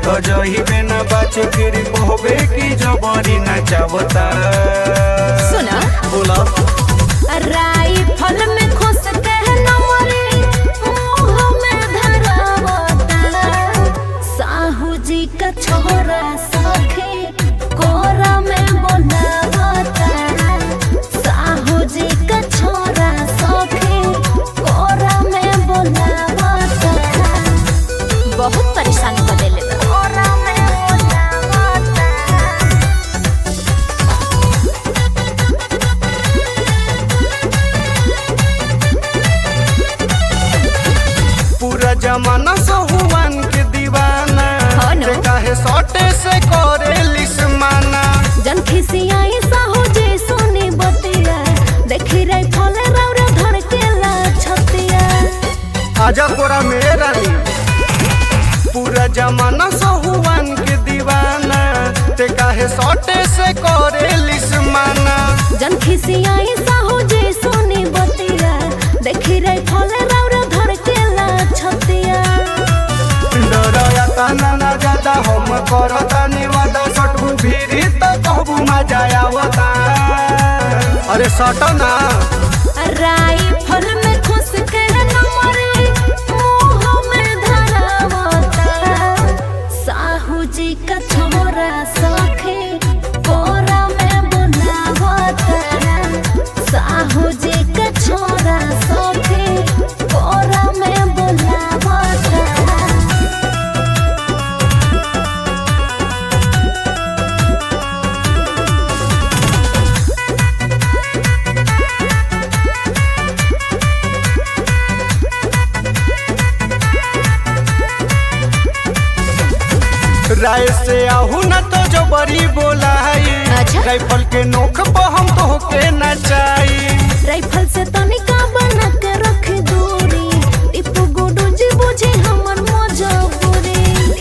तो जही में न बाचे फिर कहबे की जबरी नचावता सुना बोला राइफल में खुश के नमरे मुंह में धरावता साहू जी का छोरा सखे कोरा में बोलावता साहू जी का छोरा सखे कोरा में बोलावता बहुत परेशान कर देले बा। कोरा में बोलावता पूरा जमाना सहुआन के दीवाना हाँ न। ते काहे सटे से करे लिसमाना जन खिसियाई साहू जे सोनी बतिया देखी रही फले रौरा धड़केला छतिया आजा कोरा मेरे रानी पूरा जमाना सहुआन के दीवाना ते काहे सटे से करे लिसमाना जन खिसियाई साहू जे सोनी बतिया देखी रही फले रौरा धड़केला छतिया डरया तना ना ज्यादा हम करता निवादा सटबू भीरी तो कहबू मजा आवता अरे सट ना राइफल में खुश के नमरे मुंह में धरावता साहू जी का छोरा सखे कोरा में बुलावता साहू जी का छोरा सखे कोरा में बुलावता राय से आहू ना तो जो बड़ी बोलाई अच्छा। राइफल के नोख पर हम तो के नचाई राइफल से तनिका बना के रख दूरी टिप्पू गुडू जी बुझे हमर मजबूरी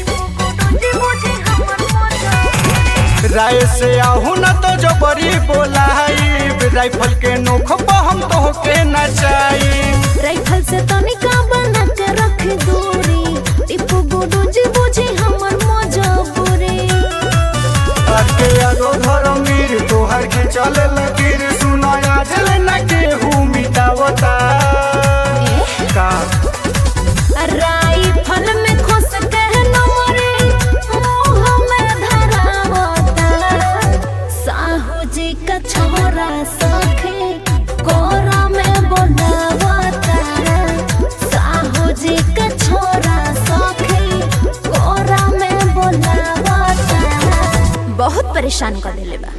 राय से आहू ना तो जो बड़ी बोलाई राइफल के नोख पर हम तो के नचाई राइफल से तनिका बना के रख दूरी टिप्पू गुडू जी बुझे हमर मजबूरी के आगो घर मीर तोहर के चले लकीर सुनाया जल न के हूँ मिटावता का राइफल में खुश के नमरे मुंह में धरावता साहू जी का छोरा सखे कोरा में बोलावता साहू जी का छोरा सखे कोरा में बोलावता बहुत परेशान कर देले बा